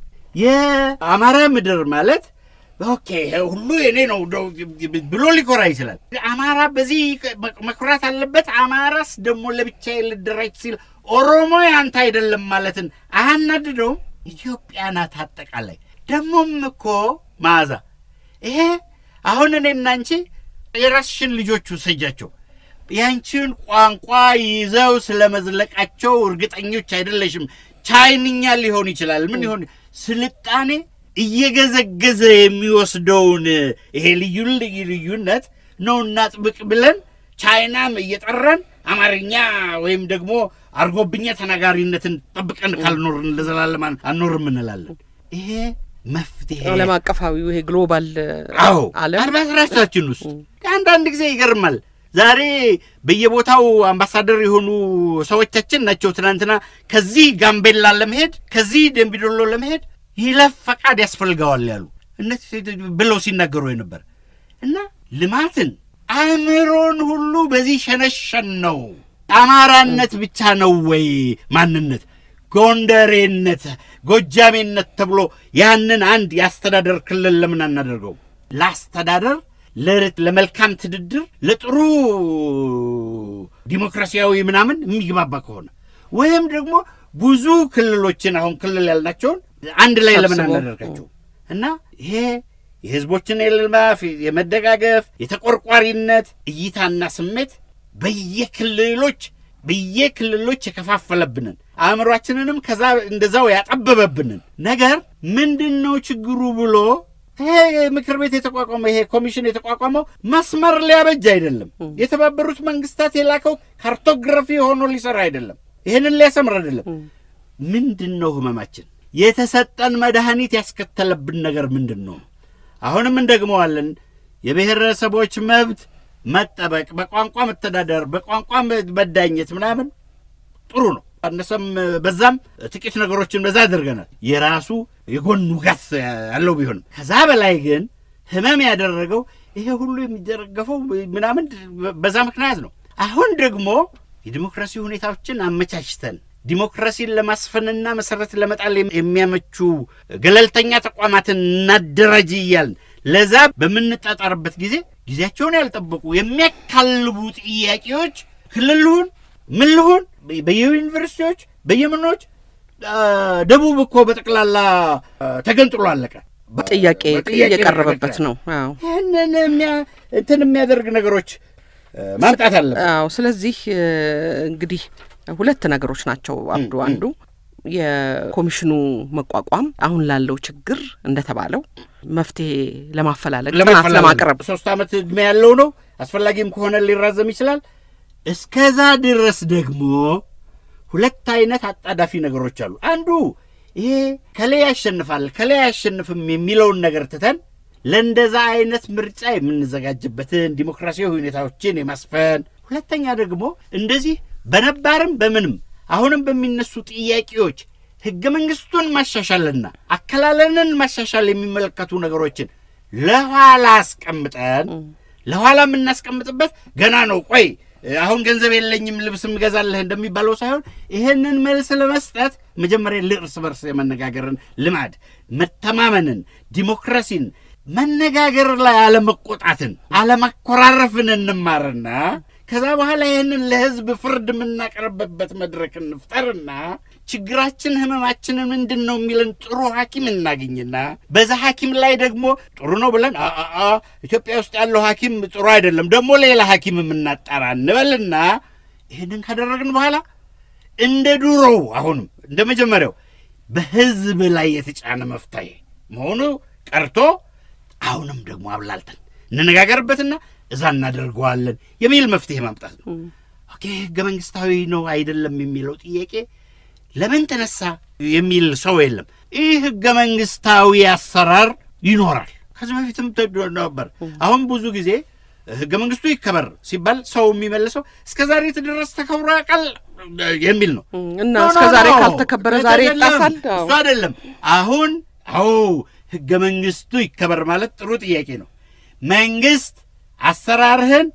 የአማራ ምድር ማለት ኦኬ ይሄ ሁሉ የኔ ነው እንደው ብሎ ሊኮራ ይችላል። አማራ በዚህ መኩራት አለበት። አማራስ ደግሞ ለብቻዬ ልደራጅ ሲል ኦሮሞ ያንተ አይደለም ማለትን አያናድደውም? ኢትዮጵያ ናት አጠቃላይ። ደግሞም እኮ መዓዛ ይሄ አሁን እኔና አንቺ የራስሽን ልጆች ውሰጃቸው ያንቺን ቋንቋ ይዘው ስለ መዝለቃቸው እርግጠኞች አይደለሽም። ቻይንኛ ሊሆን ይችላል። ምን ይሆን ስልጣኔ እየገዘገዘ የሚወስደውን ይሄ ልዩ ልዩ ልዩነት ነው እናጥብቅ ብለን ቻይናም እየጠራን አማርኛ ወይም ደግሞ አርጎብኛ ተናጋሪነትን ጠብቀን ካልኖርን ለዘላለም አን- አንኖርም እንላለን። ይሄ መፍትሄ ዓለም አቀፋዊው ይሄ ግሎባል አዎ ዓለም አድማስ ራሳችን ውስጥ አንዳንድ ጊዜ ይገርማል። ዛሬ በየቦታው አምባሳደር የሆኑ ሰዎቻችን ናቸው። ትናንትና ከዚህ ጋምቤላ ለመሄድ ከዚህ ደምቢዶሎ ለመሄድ ይለፍ ፈቃድ ያስፈልገዋል ያሉ እነዚህ ብለው ሲናገሩ የነበር እና ልማትን አእምሮን ሁሉ በዚህ ሸነሸን ነው። አማራነት ብቻ ነው ወይ ማንነት? ጎንደሬነት፣ ጎጃሜነት ተብሎ ያንን አንድ የአስተዳደር ክልል ለምን አናደርገው? ለአስተዳደር ለ- ለመልካም ትድድር፣ ለጥሩ ዲሞክራሲያዊ ምናምን የሚግባባ ከሆነ ወይም ደግሞ ብዙ ክልሎችን አሁን ክልል ያልናቸውን አንድ ላይ ለምን ሰብስቦ። አናደርጋቸው? እና ይሄ የህዝቦችን የልማት የመደጋገፍ የተቆርቋሪነት እይታና ስሜት በየክልሎች በየክልሎች የከፋፈለብንን አእምሯችንንም ከዛ እንደዛው ያጠበበብንን ነገር ምንድን ነው ችግሩ ብሎ ይሄ ምክር ቤት የተቋቋመው ይሄ ኮሚሽን የተቋቋመው መስመር ሊያበጅ አይደለም። የተባበሩት መንግስታት የላከው ካርቶግራፊ ሆኖ ሊሰራ አይደለም። ይህንን ሊያሰምር አይደለም። ምንድን ነው ህመማችን? የተሰጠን መድኃኒት ያስከተለብን ነገር ምንድን ነው? አሁንም እንደግመዋለን። የብሔረሰቦች መብት መጠበቅ፣ በቋንቋ መተዳደር፣ በቋንቋ መዳኘት ምናምን ጥሩ ነው። አነሰም በዛም ጥቂት ነገሮችን በዛ አድርገናል። የራሱ የጎን ውጋት ያለው ቢሆንም ከዛ በላይ ግን ህመም ያደረገው ይሄ ሁሉ የሚደረገፈው ምናምን በዛ ምክንያት ነው። አሁን ደግሞ የዲሞክራሲ ሁኔታዎችን አመቻችተን ዲሞክራሲን ለማስፈንና መሰረት ለመጣል የሚያመቹ ገለልተኛ ተቋማትን እናደራጅ እያልን ለዛ በምንጣጣርበት ጊዜ ጊዜያቸውን ያልጠበቁ የሚያካልቡ ጥያቄዎች ክልል ልሁን ምን ልሁን በየዩኒቨርሲቲዎች በየምኖች አ፣ ደቡብ እኮ በጠቅላላ አ፣ ተገንጥሎ አለቀ። ጥያቄ በጥያቄ እየቀረበበት ነው። አዎ ይህንን የሚያ- እንትን የሚያደርግ ነገሮች አ፣ ማምጣት አለበት። አዎ ስለዚህ እ፣ እንግዲህ ሁለት ነገሮች ናቸው አብዱ። አንዱ የኮሚሽኑ መቋቋም አሁን ላለው ችግር እንደተባለው መፍትሄ ለማፈላለግ ጥናት ለማፈላለግ ለማቅረብ ሶስት ዓመት ዕድሜ ያለው ነው። አስፈላጊም ከሆነ ሊራዘም ይችላል። እስከዛ ድረስ ደግሞ ሁለት አይነት አጣዳፊ ነገሮች አሉ። አንዱ ይሄ ከላይ ያሸንፋል ከላይ አያሸንፍም የሚለውን ነገር ትተን ለእንደዛ አይነት ምርጫ የምንዘጋጅበትን ዲሞክራሲያዊ ሁኔታዎችን የማስፈን ሁለተኛ ደግሞ እንደዚህ በነባርም በምንም አሁንም በሚነሱ ጥያቄዎች ህገ መንግስቱን ማሻሻልና አከላለልን ማሻሻል የሚመለከቱ ነገሮችን ለኋላ አስቀምጠን ለኋላ የምናስቀምጥበት ገና ነው። ቆይ አሁን ገንዘብ የለኝም ልብስም እገዛለህ እንደሚባለው ሳይሆን ይህንን መልስ ለመስጠት መጀመሪያ ለእርስ በርስ የመነጋገርን ልማድ፣ መተማመንን፣ ዲሞክራሲን፣ መነጋገር ላይ አለመቆጣትን፣ አለማኮራረፍን እንማርና ከዛ በኋላ ይህንን ለህዝብ ፍርድ የምናቀርብበት መድረክ እንፍጠርና ችግራችን ህመማችንን ምንድን ነው የሚለን ጥሩ ሐኪም እናገኝና በዛ ሐኪም ላይ ደግሞ ጥሩ ነው ብለን አ አ አ ኢትዮጵያ ውስጥ ያለው ሐኪም ጥሩ አይደለም ደግሞ ሌላ ሐኪም የምናጣራ እንበልና ይህንን ካደረግን በኋላ እንደ ዱሮው አሁንም እንደ መጀመሪያው በህዝብ ላይ የተጫነ መፍትሄ መሆኑ ቀርቶ አሁንም ደግሞ አብላልተን እንነጋገርበትና እዛ እናደርገዋለን የሚል መፍትሄ ማምጣት ነው። ኦኬ ህገ መንግስታዊ ነው አይደለም የሚለው ጥያቄ ለምን ተነሳ የሚል ሰው የለም። ይህ ህገ መንግስታዊ አሰራር ይኖራል። ከዚህ በፊትም ተድ- ነበር። አሁን ብዙ ጊዜ ህገ መንግስቱ ይከበር ሲባል ሰው የሚመልሰው እስከ ዛሬ ድረስ ተከብሮ ያውቃል የሚል ነው። እና ኖ፣ እስከ ኖ፣ ዛሬ ኖ። ካልተከበረ ዛሬ አይደለም። ይጣሳል? አዎ። እሱ አይደለም። አሁን አዎ ህገ መንግስቱ ይከበር ማለት ጥሩ ጥያቄ ነው። መንግስት አሰራርህን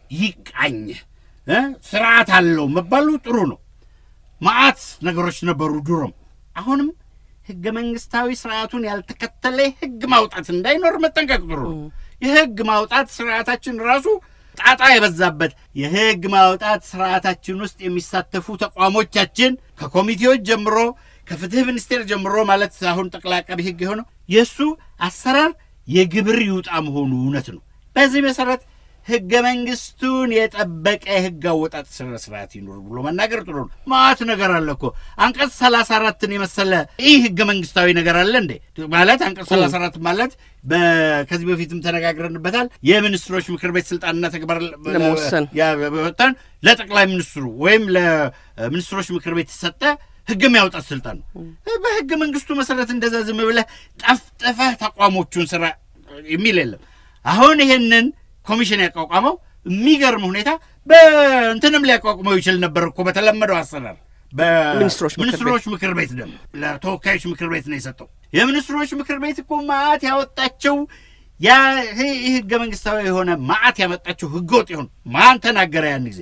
ይቃኝህ እ ስርዓት አለው መባሉ ጥሩ ነው። መዓት ነገሮች ነበሩ ድሮም። አሁንም ህገ መንግስታዊ ስርዓቱን ያልተከተለ ህግ ማውጣት እንዳይኖር መጠንቀቅ ጥሩ ነው። የህግ ማውጣት ስርዓታችን ራሱ ጣጣ የበዛበት የህግ ማውጣት ስርዓታችን ውስጥ የሚሳተፉ ተቋሞቻችን ከኮሚቴዎች ጀምሮ ከፍትህ ሚኒስቴር ጀምሮ ማለት አሁን ጠቅላይ አቃቢ ህግ የሆነው የእሱ አሰራር የግብር ይውጣ መሆኑ እውነት ነው። በዚህ መሰረት ህገ መንግስቱን የጠበቀ የህግ አወጣጥ ስነ ስርዓት ይኑር ብሎ መናገር ጥሩ ነው። ማት ነገር አለ እኮ አንቀጽ ሰላሳ አራትን የመሰለ ይህ ህገ መንግስታዊ ነገር አለ እንዴ? ማለት አንቀጽ ሰላሳ አራት ማለት በ- ከዚህ በፊትም ተነጋግረንበታል። የሚኒስትሮች ምክር ቤት ስልጣንና ተግባር ለመወሰን። ያወጣን ለጠቅላይ ሚኒስትሩ ወይም ለሚኒስትሮች ምክር ቤት የተሰጠ ህግ የሚያውጣት ስልጣን ነው። በህገ መንግስቱ መሰረት እንደዛ ዝም ብለህ ጠፍጥፈህ ተቋሞቹን ስራ የሚል የለም። አሁን ይሄንን ኮሚሽን ያቋቋመው የሚገርም ሁኔታ በእንትንም ሊያቋቁመው ይችል ነበር እኮ በተለመደው አሰራር ሚኒስትሮች ምክር ቤት። ሚኒስትሮች ምክር ቤት ደግሞ ለተወካዮች ምክር ቤት ነው የሰጠው። የሚኒስትሮች ምክር ቤት እኮ ማአት ያወጣቸው ያ ይህ ይህ ህገ መንግስታዊ የሆነ ማአት ያመጣቸው ህገወጥ የሆኑ ማን ተናገረ? ያን ጊዜ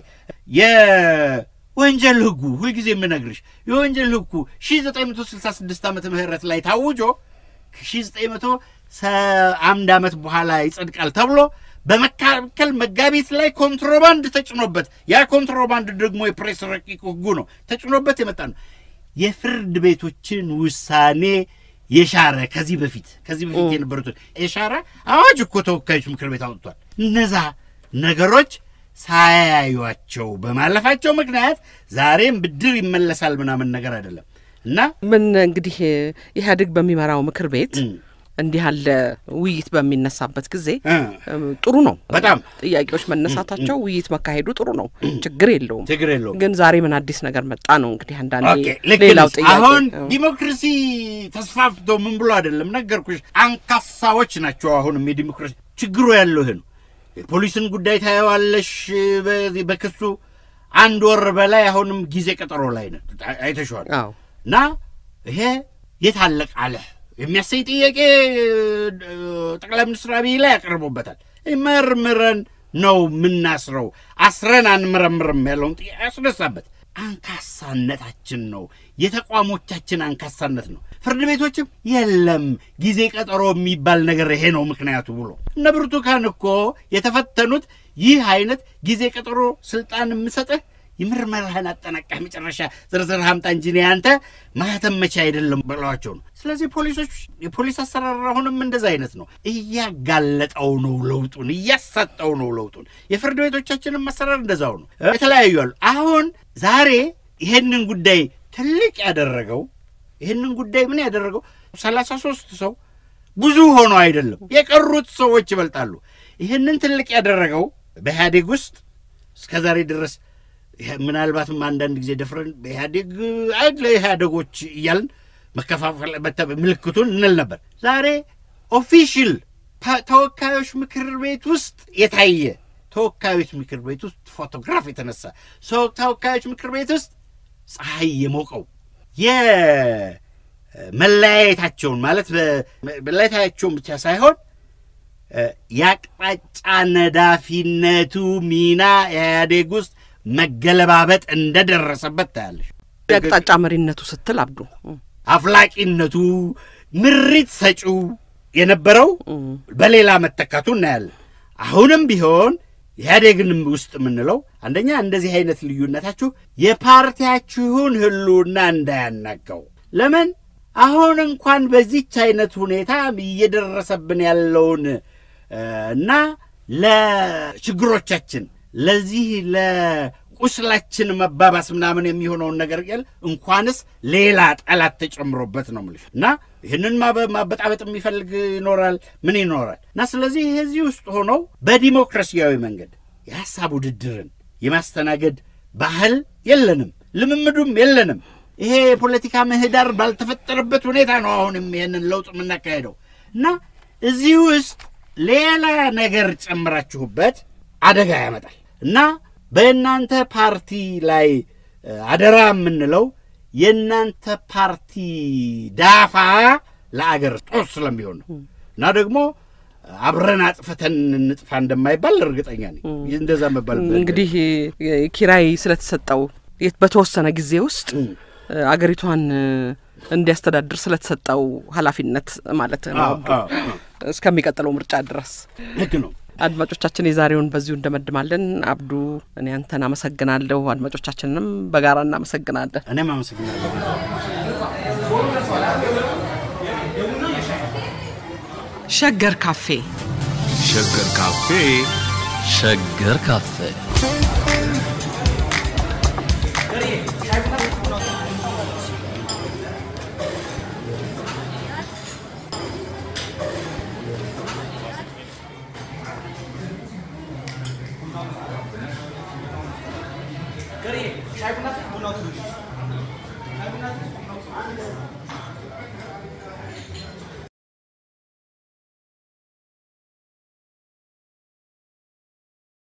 የወንጀል ህጉ ሁልጊዜ የምነግርሽ የወንጀል ህጉ 1966 ዓመተ ምህረት ላይ ታውጆ ከ1900 አንድ ዓመት በኋላ ይጸድቃል ተብሎ በመካከል መጋቢት ላይ ኮንትሮባንድ ተጭኖበት ያ ኮንትሮባንድ ደግሞ የፕሬስ ረቂቅ ህጉ ነው ተጭኖበት የመጣ ነው። የፍርድ ቤቶችን ውሳኔ የሻረ ከዚህ በፊት ከዚህ በፊት የነበሩትን የሻረ አዋጅ እኮ ተወካዮች ምክር ቤት አውጥቷል። እነዛ ነገሮች ሳያዩቸው በማለፋቸው ምክንያት ዛሬም ብድር ይመለሳል ምናምን ነገር አይደለም እና ምን እንግዲህ ኢህአዴግ በሚመራው ምክር ቤት እም፣ እንዲህ ያለ ውይይት በሚነሳበት ጊዜ እ፣ እም፣ ጥሩ ነው። በጣም ጥያቄዎች መነሳታቸው ውይይት መካሄዱ ጥሩ ነው፣ ችግር የለውም። ችግር የለውም። ግን ዛሬ ምን አዲስ ነገር መጣ ነው እንግዲህ አንዳንዴ ኦኬ፣ ልክ ሌላው ነሽ። ጥያቄ አሁን አዎ። ዲሞክራሲ ተስፋፍቶ ምን ብሎ አይደለም ነገርኩሽ። አንካሳዎች ናቸው። አሁንም የዲሞክራሲ ችግሩ ያለው ይሄ ነው። የፖሊስን ጉዳይ ታየዋለሽ። በዚህ በክሱ አንድ ወር በላይ አሁንም ጊዜ ቀጠሮ ላይ ነው። አይ- አይተሽዋል። አዎ እና ይሄ የት አለቅ አለ የሚያሰኝ ጥያቄ እ፣ ጠቅላይ ሚኒስትር አብይ ላይ ያቀርቡበታል። መርምረን ነው የምናስረው፣ አስረን አንመረምርም ያለውን ጥያቄ ያስነሳበት አንካሳነታችን ነው፣ የተቋሞቻችን አንካሳነት ነው። ፍርድ ቤቶችም የለም ጊዜ ቀጠሮ የሚባል ነገር ይሄ ነው ምክንያቱ ብሎ እነ ብርቱካን እኮ የተፈተኑት ይህ አይነት ጊዜ ቀጠሮ ስልጣን የምሰጥህ የምርመራህን አጠናቃህ መጨረሻ ዝርዝር ሀምጣ እንጂ እኔ አንተ ማህተም መቼ አይደለም ብለዋቸው ነው። ስለዚህ ፖሊሶች የፖሊስ አሰራር አሁንም እንደዛ አይነት ነው። እያጋለጠው ነው ለውጡን፣ እያሳጠው ነው ለውጡን። የፍርድ ቤቶቻችንም አሰራር እንደዛው ነው። የተለያዩ አሉ። አሁን ዛሬ ይሄንን ጉዳይ ትልቅ ያደረገው ይህንን ጉዳይ ምን ያደረገው ሰላሳ ሶስት ሰው ብዙ ሆኖ አይደለም፣ የቀሩት ሰዎች ይበልጣሉ። ይህንን ትልቅ ያደረገው በኢህአዴግ ውስጥ እስከ ዛሬ ድረስ ምናልባትም አንዳንድ ጊዜ ደፍረን በኢህአዴግ አይደለ ኢህአዴጎች እያልን መከፋፈል ምልክቱን እንል ነበር። ዛሬ ኦፊሽል ተወካዮች ምክር ቤት ውስጥ የታየ ተወካዮች ምክር ቤት ውስጥ ፎቶግራፍ የተነሳ ሰው ተወካዮች ምክር ቤት ውስጥ ፀሐይ የሞቀው የመለያየታቸውን ማለት መለያየታቸውን ብቻ ሳይሆን የአቅጣጫ ነዳፊነቱ ሚና ኢህአዴግ ውስጥ መገለባበጥ እንደደረሰበት ታያለሽ። የአቅጣጫ መሪነቱ ስትል አብዱ አፍላቂነቱ፣ ምሪት ሰጪው የነበረው በሌላ መተካቱ እናያለን። አሁንም ቢሆን ኢህአዴግንም ውስጥ የምንለው አንደኛ እንደዚህ አይነት ልዩነታችሁ የፓርቲያችሁን ህልውና እንዳያናጋው። ለምን አሁን እንኳን በዚች አይነት ሁኔታ እየደረሰብን ያለውን እና ለችግሮቻችን ለዚህ ለቁስላችን መባባስ ምናምን የሚሆነውን ነገር ያል እንኳንስ ሌላ ጠላት ተጨምሮበት ነው የምልሽ እና ይህንን ማበጣበጥ የሚፈልግ ይኖራል፣ ምን ይኖራል እና ስለዚህ እዚህ ውስጥ ሆነው በዲሞክራሲያዊ መንገድ የሀሳብ ውድድርን የማስተናገድ ባህል የለንም፣ ልምምዱም የለንም። ይሄ የፖለቲካ ምህዳር ባልተፈጠረበት ሁኔታ ነው አሁንም ይህንን ለውጥ የምናካሄደው እና እዚህ ውስጥ ሌላ ነገር ጨምራችሁበት አደጋ ያመጣል እና በእናንተ ፓርቲ ላይ አደራ የምንለው የእናንተ ፓርቲ ዳፋ ለአገር ጦስ ስለሚሆን ነው እና ደግሞ አብረን አጥፍተን እንጥፋ እንደማይባል እርግጠኛ ነኝ። እንደዛ መባል እንግዲህ ኪራይ ስለተሰጠው በተወሰነ ጊዜ ውስጥ አገሪቷን እንዲያስተዳድር ስለተሰጠው ኃላፊነት ማለት ነው እስከሚቀጥለው ምርጫ ድረስ ልክ ነው። አድማጮቻችን የዛሬውን በዚሁ እንደመድማለን። አብዱ እኔ አንተን አመሰግናለሁ። አድማጮቻችንንም በጋራ እናመሰግናለን። እኔም አመሰግናለሁ። ሸገር ካፌ ሸገር ካፌ ሸገር ካፌ